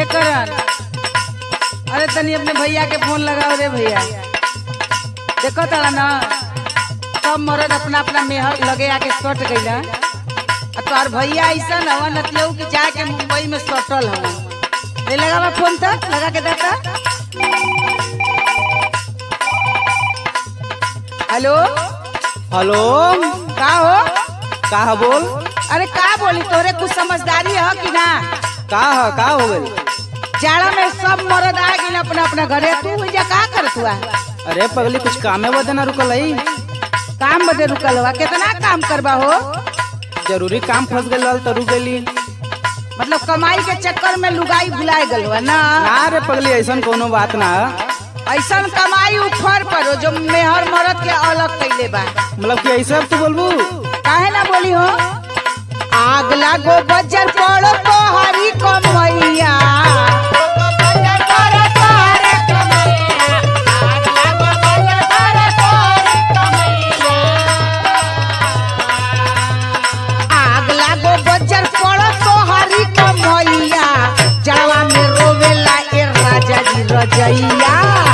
करण अरे तनी अपने भैया के फोन लगाओ रे भैया देखो तारा ना सब मरद अपना अपना मेहर लगे आके सट गईला आ तोहार भैया ऐसा हवा नतियऊ कि जाके मुंबई में सटल हवा ले लगावा फोन तक लगा के देता हेलो हेलो का हो का ह बोल अरे का बोली तोरे कुछ समझदारी है कि ना का ह का हो गइल जाड़ा में सब मरद आ गई अपना अपना घरे तू जा का करत हुआ अरे पगली कुछ कामे बदे ना रुकल है काम बदे रुकल हुआ कितना काम करबा हो जरूरी काम फंस गइल रहल तो रुक गइली मतलब कमाई के चक्कर में लुगाई भुलाए गल हुआ ना ना रे पगली ऐसन कोनो बात ना ह। ऐसा कमाई उफर पर हो जो मेहर मरद के अलग कैले बा मतलब कि ऐसा तू बोलबू काहे ना बोली हो आग लागो बजर पड़ो तोहरी कमैया आग लागो बजर पड़ो तोहरी कमैया जावा में रोवेला ए राजा जी रजैया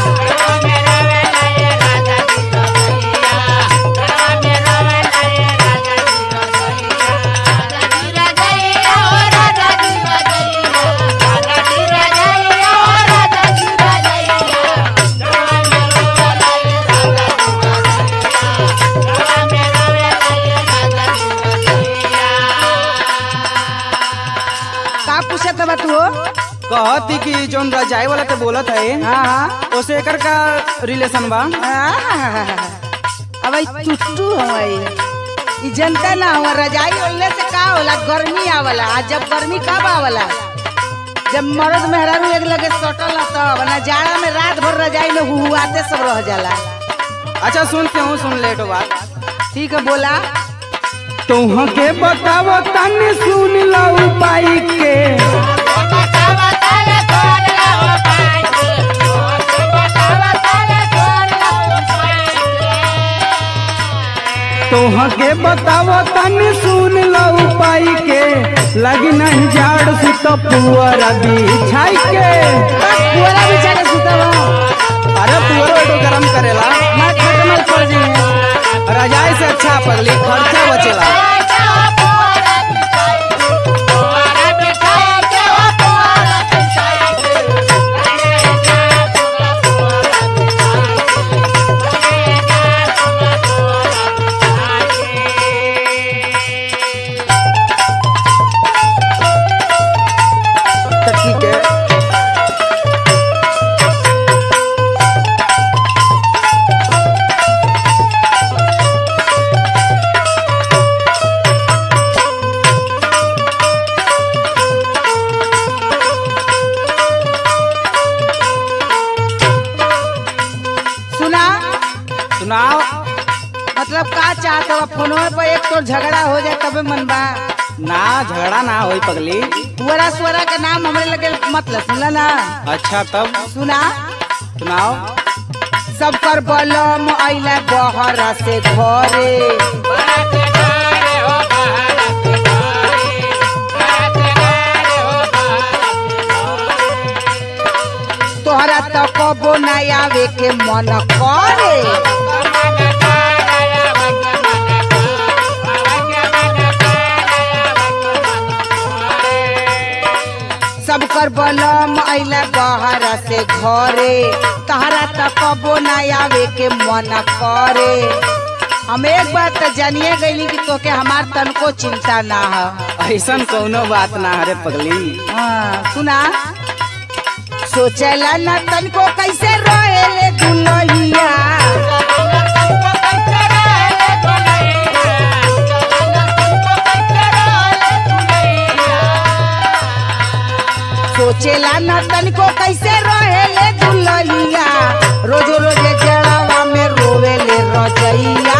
का पूछत बा तू हो कहती कि जोन रजाई वाला ते बोलत है हाँ हाँ ओसे एकर का रिलेशन बा अब टुट्टू हवाई ई जनता ना हुआ रजाई ओढ़ले से का होला गर्मी आवला आ जब गर्मी कब आवला जब मर्द मेहरारू एक लगे सटल ना तब ना जाड़ा में रात भर रजाई में हुहुआते सब रह जाला अच्छा सुन के हूँ सुन लेट बात ठीक है बोला तुह के बतावो तनी सुन लो उपाय के तुह के बतावो तनी सुन लो उपाय के लगी नहीं झाड़ सुत पुअर बिछाई के पूरा बिछा के सुतब अरे पुअर तो गरम करेला मैं खटमल पड़ जाइए रजाई से अच्छा पगली खर्चा बचेला तो ठीक है सुना सुनाओ मतलब का चाहत हो फोनो पर एक तो झगड़ा हो जाए तबे मन बा ना झगड़ा ना होई पगली पुअरा सुअरा के नाम हमरे लगे मतलब सुनला ना अच्छा तब सुना सुनाओ सब कर बलम अइला बहरा से घरे तोहरा तो कबो ना आवे के मन करे सब कर बलम अइला बहरा से घरे तोहरा तो कबो ना आवे के मन करे हम एक बात तो जानिए गईली कि तोके हमार तनको चिंता ना है ऐसन कोनो बात ना हरे पगली हाँ, सुना सोचला न तनको कैसे रोएले दुलहिया सोचेला न तनको कैसे रोएले दुलहिया रोज रोज जड़वा में रोवेले रजैया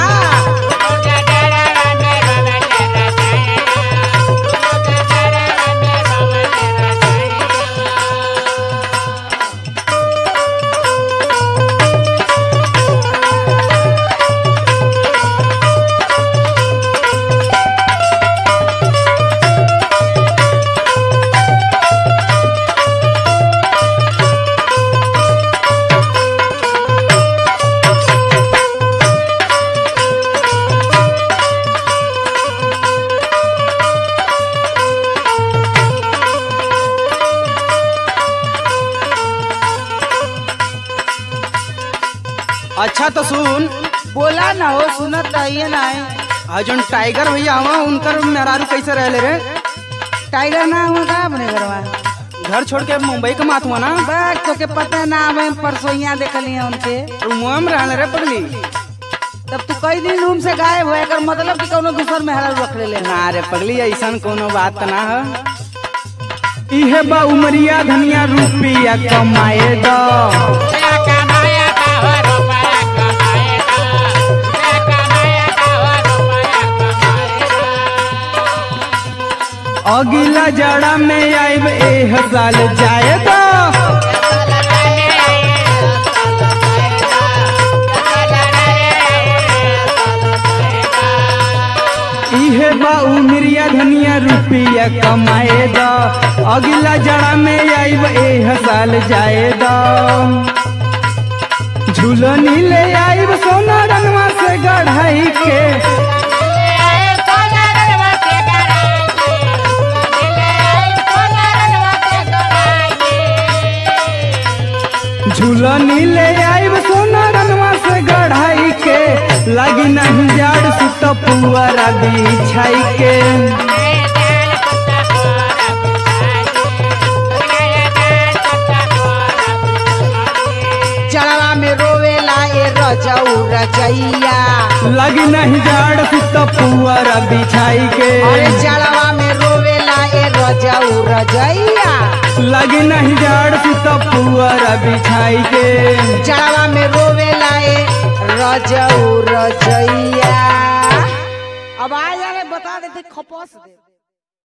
अच्छा तो सुन बोला ना हो सुनत रहिए ना है। आ जोन टाइगर भैया हवा उनकर मेहरारू कैसे रहले रे टाइगर ना हुआ का अपने घरवा घर छोड़ के मुंबई के मात हुआ ना बस तो के पता ना हमें परसोइया देखली है उनके मुआ में रहले रे पगली तब तू कई दिन रूम से गायब हो एकर मतलब कि कोनो दूसर मेहरा रख ले ना रे पगली ऐसन कोनो बात ना है इहे बा उमरिया धनिया रुपया कमाए दो अगिला जड़ा में आइब एह साल जाए दो इहे बा उमरिया धनिया रुपया कमाए दो अगिला जड़ा में आइब एह साल जाए दो झूलनी ले आइब सोना रंगवा से गढ़ाई के झूलनी ले आइब सोना रंगवा से गढ़ाई के लगी नहीं जाड़ सुत पुअरा बिछाई के जड़वा में रोवेला ए रजऊ रजैया लगी नहीं जाड़ सुत पुअरा बिछाई के अरे जड़वा में रोवेला ए रजऊ रजैया लगी नहीं जाड़ सुत पुअरा बिछाई के जड़वा में रोवेला ए रजऊ रजैया अब आ जाने बता देते खपस दे